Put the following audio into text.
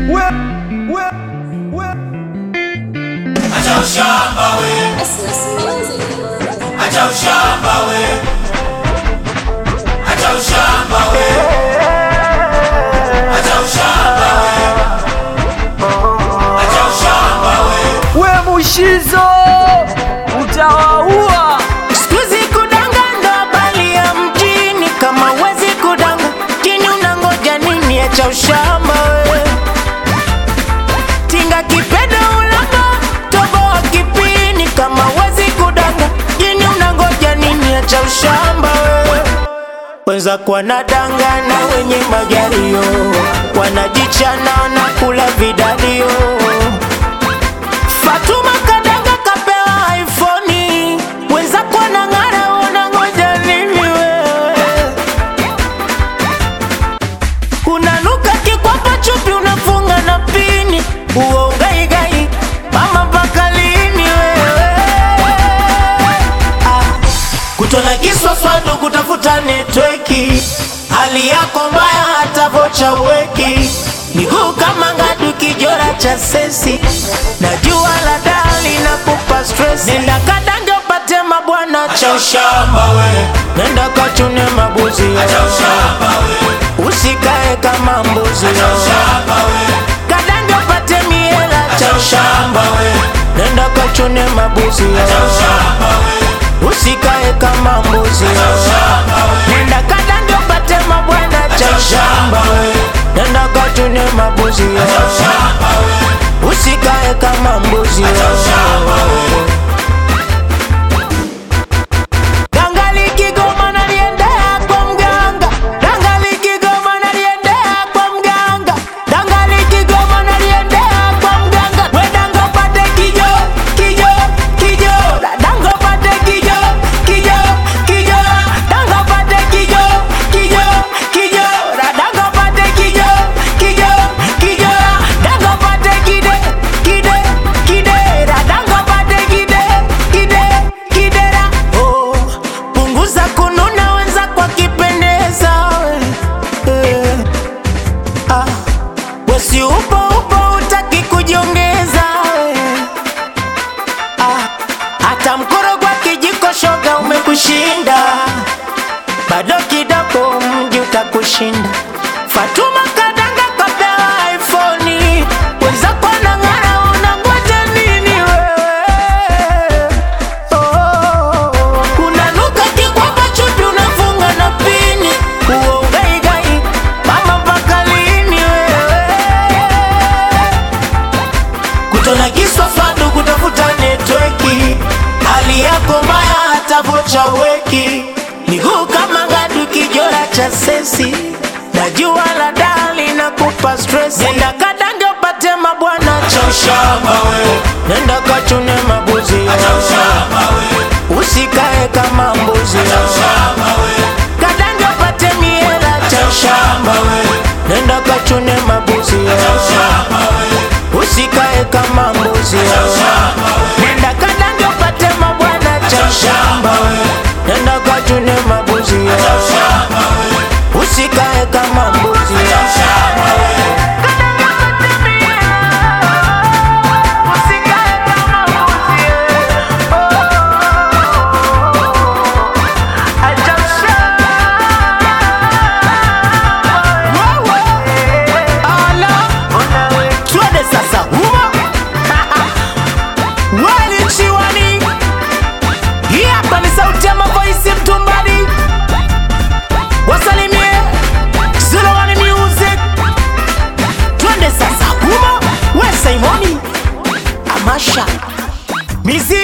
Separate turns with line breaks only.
we, we, we.
Acha ushamba we, acha ushamba we, acha ushamba we, acha ushamba we, acha ushamba we.
We mushizo utawaua.
Sikuizi kudanga ndo habari ya mjini, kama wezi kudanga jini, unangoja nini? Acha ushamba we, tinga kipedo ulamba tobo wa kipini, kama wezi kudanga jini, unangoja nini? Acha ushamba we wenzako wanadangana wenye magario, wanajichana wanakula vidadio. Fatuma kadanga kapewa iPhone, wenzako wanang'ara, wanangoja nini wewe? Unanuka kikwapa chupi, unafunga na pini, uo ugaigai, mama mpaka lini wewe? Ah, kutona kiswaswadu kutafuta netweki, hali yako mbaya hata vocha uweki, miguu kama ngadu kijora cha sesi, na jua la dali na kupa stress. Nenda kadange upate mabwana cha ushamba we, nenda kachune mabuzi
Acha ushamba we,
usikae kama mbuzi
acha ushamba we,
kadange upate miela cha
acha ushamba
ushamba
we,
nenda kachune mabuzi
acha ushamba we,
usikae kama mbuzi
acha ushamba we,
nenda kadange upate mabwana cha
acha
ushamba
ushamba we,
nenda kachune mabuzi
acha ushamba we,
usikae kama mbuzi
acha ushamba we.
Dangali Kigoma naliendea kwa mganga, Dangali Kigoma naliendea kwa mganga, Dangali Kigoma naliendea kwa mganga. We danga upate kijo, kijo, kijo, danga upate kijo, kijo, kijo, danga upate kijo, kijo, kijo, danga upate kijo, kijo, kijo, danga upate kide, kide, kide, danga upate kide, kide, kidera. Oh, punguza kununa wenza kwa kipendeza eh, ah, wesi upo upo utaki kujiongeza eh, ah, hata mkorogwa kijiko shoga umekushinda bado kidogo mji utakushinda Fatuma kadanga kapewa iPhone wenzako wanang'ara unangoja nini wewe Oh, unanuka kikwapa chupi unafunga na pini uo ugaigai mama mpaka lini wewe kutona kiswaswadu kutafuta netweki hali yako mbaya hata vocha weki miguu kama ngadu kijora cha sesi na jua la dali na kupa stress nenda kadange upate mabwana cha ushamba
we,
nenda kachune mabuzi
acha ushamba we,
usikae kama mbuzi
acha ushamba we,
kadange upate miela cha ushamba
we,
nenda kachune mabuzi
acha ushamba we,
usikae kama mbuzi
acha ushamba we,
nenda kadange upate mabwana cha ushamba nenda kachune mabuzi
acha ushamba we,
usikae kama mbuzi
acha ushamba we.
Twende sasa humo wali chiwani hii hapa ni sauti ya mavoisi mtumbani wasalimie Zulawani music twende sasa humo we Simoni Amasha mizizi